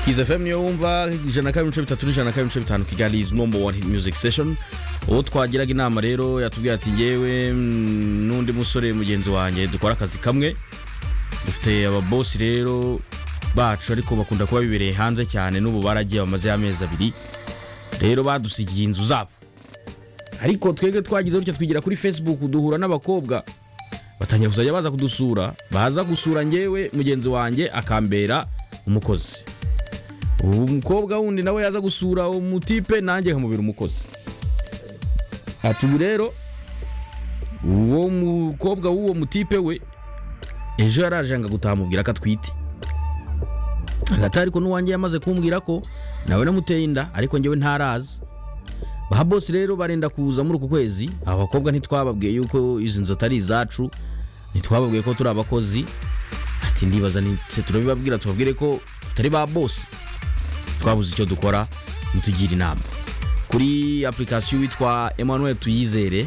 Kiza FM niyo wumva ijana kabiri ibice bitatu n'ijana kabiri ibice bitanu Kigali is number one hit music session uwo twagiraga inama rero yatubwiye ati ngewe mm, n'undi musore mugenzi wanjye dukora akazi kamwe dufite ababosi rero bacu ariko bakunda kuba bibereye hanze cyane n'ubu baragiye bamaze amezi abiri rero badusigiye inzu zabo ariko twebwe twagize gutya twigira kuri facebook duhura n'abakobwa batangira kuzajya baza kudusura baza gusura ngewe mugenzi wanjye akambera umukozi ubu umukobwa wundi nawe yaza gusura umutipe nanjye nkamubera umukozi ati ubu rero uwo mukobwa w'uwo mutipe we ejo yaraje yanga gutaha mubwira ko atwite hagati ariko n'uwanjye yamaze kumbwira ko nawe namuteye inda ariko ngewe ntarazi ba bosi rero barenda kuza muri uku kwezi aba bakobwa ntitwababwiye yuko izi nzu atari izacu ntitwababwiye ko turi abakozi ati ndibaza nitse turabibabwira tubabwire ko tutari ba bosi twabuze icyo dukora mutugira inama kuri application witwa Emmanuel Tuyizere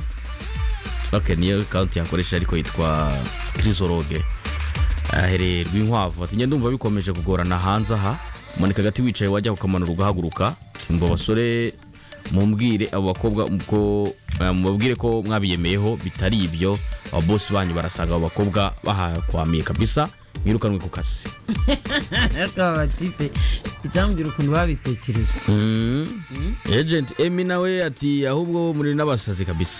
Okay, niyo account yakoresha ariko yitwa Chrysologue ahereye Rwinkwavu ati njye ndumva bikomeje kugorana hanze aha manika agati wicaye wajya ukamanura ugahaguruka ngo abasore mumbwire abo bakobwa ko eh, mubabwire ko mwabiyemeyeho bitari ibyo ababosi banyu barasanga abo bakobwa bahakwamiye kabisa mwirukanwe ku kazi ariko aba batipe icyambwira ukuntu babitekereje agent emi nawe ati ahubwo muri n'abasazi kabisa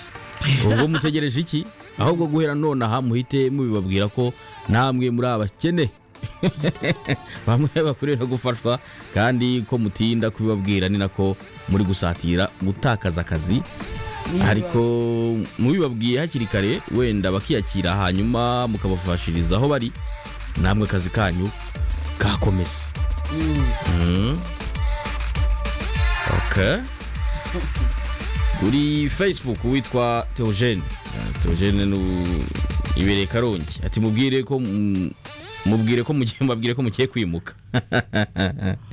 ubwo mutegereje iki ahubwo guhera nonaha muhite mubibabwira ko namwe muri abakene bamwe bakorera gufashwa kandi ko mutinda kubibabwira ni nako muri gusatira gutakaza akazi ariko mubibabwiye hakiri kare wenda bakiyakira hanyuma mukabafashiriza aho bari namwe akazi kanyu kakomeza Mm. Okay. kuri facebook witwa teogene teogene ibereye karongi ati mubwire ko mm, mubwire ko mugiye mubabwire ko mugiye kwimuka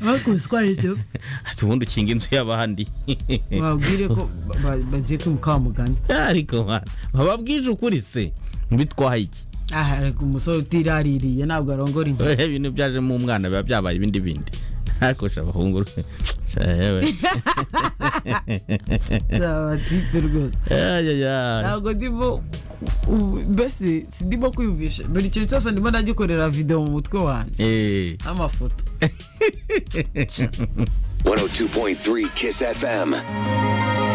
bakuzi ko ari ibyo ati ubundi ukinga inzu y'abandi babwire ko ba- bagiye kwimuka wa mugani ariko ba- bababwije ukuri se bitwaye iki aha ariko umusore utiraririye ntabwo arongora inzu Oya, ibintu byajemo umwana biba byabaye ibindi bindi akosha abahungu aba batipe rwose ntabwo ndimo u- mbese sindimo kwiyumvisha buri kintu cyose ndimo ndagikorera video mu mutwe wanjye n'amafoto 102.3 Kiss FM.